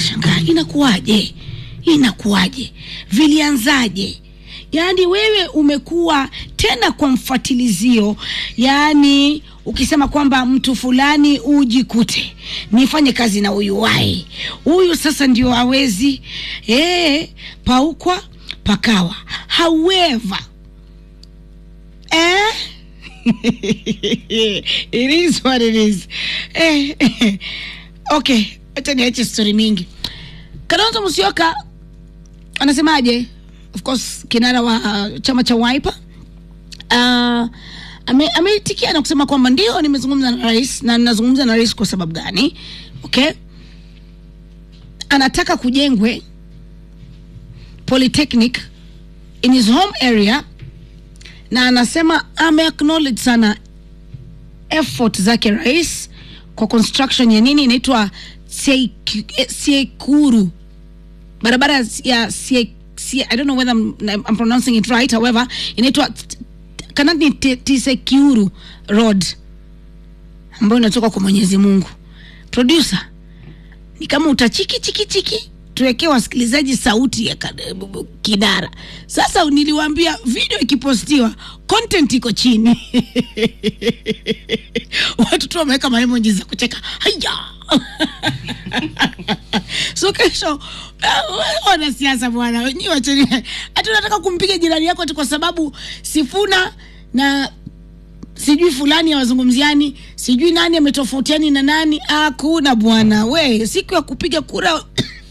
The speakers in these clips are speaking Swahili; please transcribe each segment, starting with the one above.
nashangaa inakuwaje inakuwaje vilianzaje yaani wewe umekuwa tena kwa mfatilizio yaani ukisema kwamba mtu fulani ujikute nifanye kazi na huyu wai huyu sasa ndio awezi e, paukwa pakawa however eh? it is what it is eh, eh. okay acha niache stori mingi kalonzo musyoka anasemaje of course kinara wa uh, chama cha wiper uh, ame- ameitikia na kusema kwamba ndio nimezungumza na rais na ninazungumza na rais kwa sababu gani okay anataka kujengwe polytechnic in his home area na anasema ame acknowledge sana effort zake rais kwa construction ya nini inaitwa Sieku- eh, siekuru barabara ya sie, sie, i don't know whether I'm, I'm pronouncing it right however inaitwa t- t- kanani T- tisekiuru road ambayo inatoka kwa mwenyezi mungu producer ni kama utachiki chiki chiki tuwekee wasikilizaji sauti ya kad- bu- bu- kidara sasa niliwaambia video ikipostiwa content iko chini watu tu wameweka maemoji za kucheka haya so kesho uh, wanasiasa bwana nyi wacheni hati unataka kumpiga jirani yako tu kwa sababu sifuna na sijui fulani hawazungumziani sijui nani ametofautiani na nani hakuna bwana we siku ya kupiga kura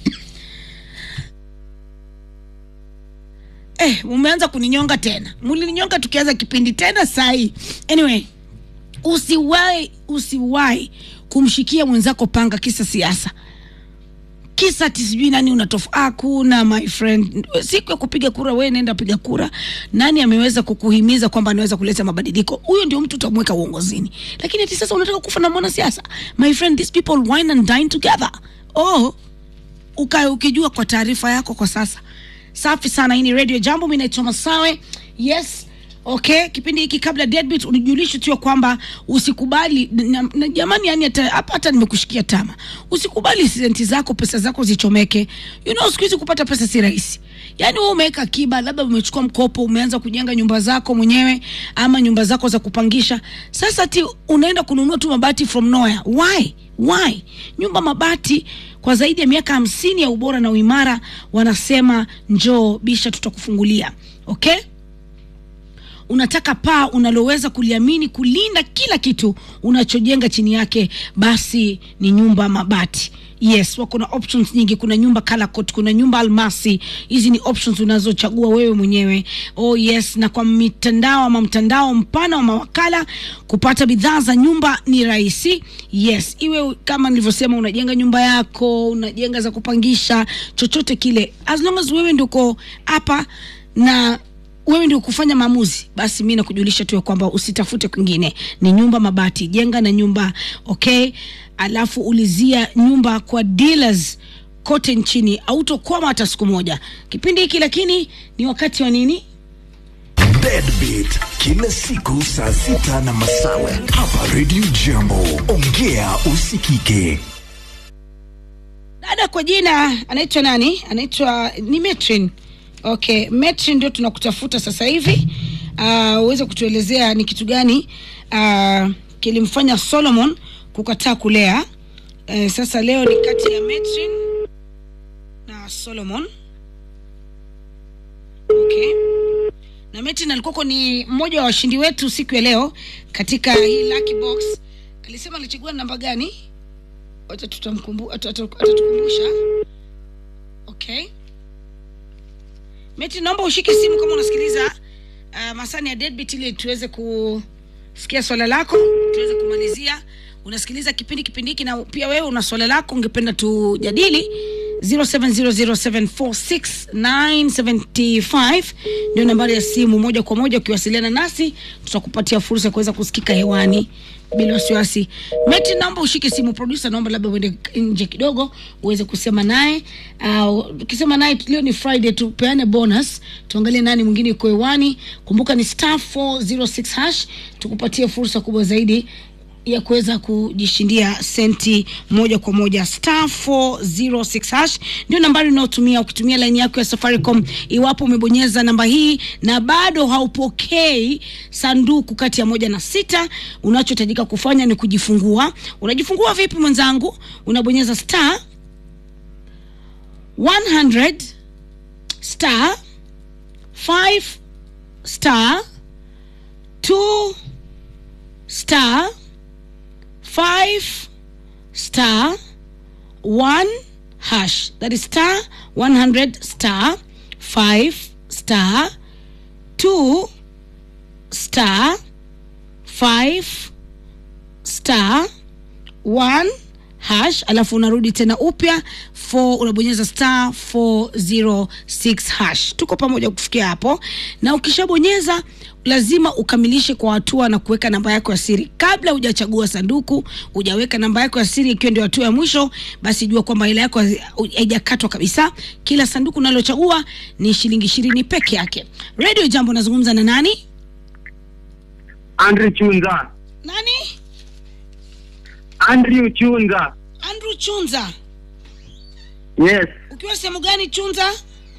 eh, umeanza kuninyonga tena mlininyonga tukianza kipindi tena sahii anyway usiwahi usiwahi kumshikia mwenzako panga kisa siasa kisa ati sijui nani unatofa hakuna my friend siku ya kupiga kura wewe nenda piga kura nani ameweza kukuhimiza kwamba anaweza kuleta mabadiliko huyo ndio mtu utamweka uongozini lakini ati sasa unataka kufa na mwanasiasa my friend these people wine and dine together oh ukae ukijua kwa taarifa yako kwa sasa safi sana hii ni radio jambo mi naitwa masawe yes okay kipindi hiki kabla deadbeat unijulishe tu ya kwamba usikubali na, na, jamani yani hata hapa hata nimekushikia tama usikubali senti zako pesa zako zichomeke you know siku hizi kupata pesa si rahisi yaani wewe umeweka akiba labda umechukua mkopo umeanza kujenga nyumba zako mwenyewe ama nyumba zako za kupangisha sasa ti unaenda kununua tu mabati from nowhere why why nyumba mabati kwa zaidi ya miaka hamsini ya ubora na uimara wanasema njoo bisha tutakufungulia okay unataka paa unaloweza kuliamini kulinda kila kitu unachojenga chini yake basi ni nyumba mabati yes wako na options nyingi kuna nyumba Calacot, kuna nyumba almasi hizi ni options unazochagua wewe mwenyewe oh yes na kwa mitandao ama mtandao mpana wa mawakala kupata bidhaa za nyumba ni rahisi yes iwe kama nilivyosema unajenga nyumba yako unajenga za kupangisha chochote kile as long as wewe ndio hapa na wewe ndio kufanya maamuzi basi mi nakujulisha tu ya kwamba usitafute kwingine ni nyumba mabati jenga na nyumba okay alafu ulizia nyumba kwa dealers kote nchini autokwama hata siku moja kipindi hiki lakini ni wakati wa nini Deadbeat kila siku saa sita na masawe hapa Radio Jambo. Ongea usikike. dada kwa jina anaitwa nani anaitwa ni metrin okay metrin ndio tunakutafuta sasa hivi uh, uweze kutuelezea ni kitu gani uh, kilimfanya solomon kukataa kulea uh, sasa leo ni kati ya metrin na solomon okay na metrin alikuwako ni mmoja wa washindi wetu siku ya leo katika hii lucky box alisema alichagua namba gani wacha tutamkumbu- ata- ata- atatukumbusha okay meti naomba ushike simu kama unasikiliza uh, masani ya deadbeat ili tuweze kusikia swala lako tuweze kumalizia unasikiliza kipindi kipindi hiki na pia wewe una swala lako ungependa tujadili 0700746975 ndio nambari ya simu moja kwa moja ukiwasiliana nasi tutakupatia fursa ya kuweza kusikika hewani bila wasiwasi meti naomba ushike simu producer naomba labda uende nje kidogo uweze kusema naye uh, ukisema naye leo ni friday tupeane bonus tuangalie nani mwingine yuko hewani kumbuka ni star 406 hash tukupatie fursa kubwa zaidi ya kuweza kujishindia senti moja kwa moja star 406 hash ndio nambari unaotumia ukitumia laini yako ya safaricom iwapo umebonyeza namba hii na bado haupokei sanduku kati ya moja na sita unachohitajika kufanya ni kujifungua unajifungua vipi mwenzangu unabonyeza star 100 star 5 star 2 star 5 star 1 hash that is star 100 star 5 star 2 star 5 star 1 hash alafu unarudi tena upya 4 unabonyeza star 406 hash tuko pamoja kufikia hapo na ukishabonyeza lazima ukamilishe kwa hatua na kuweka namba yako ya siri kabla hujachagua sanduku hujaweka namba yako ya siri ikiwa ndio hatua ya mwisho basi jua kwamba hela yako haijakatwa kabisa kila sanduku unalochagua ni shilingi ishirini peke yake radio jambo unazungumza na nani Andrew Chunza. nani Andrew Chunza. andrew chunza Yes. ukiwa sehemu gani chunza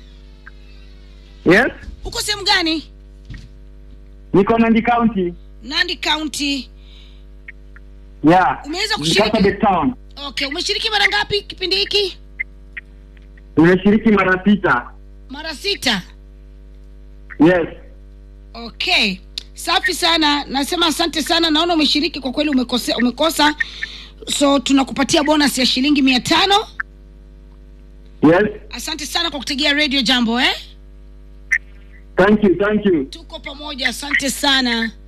Yes. uko sehemu gani Niko Nandi County. nandi county Yeah. Umeweza kushiriki? Kapsabet Town. okay umeshiriki mara ngapi kipindi hiki Nimeshiriki mara sita. mara sita Yes. okay safi sana nasema asante sana naona umeshiriki kwa kweli umekose, umekosa so tunakupatia bonus ya shilingi mia tano Yes. asante sana kwa kutegea radio jambo eh Thank you. Thank you. tuko pamoja asante sana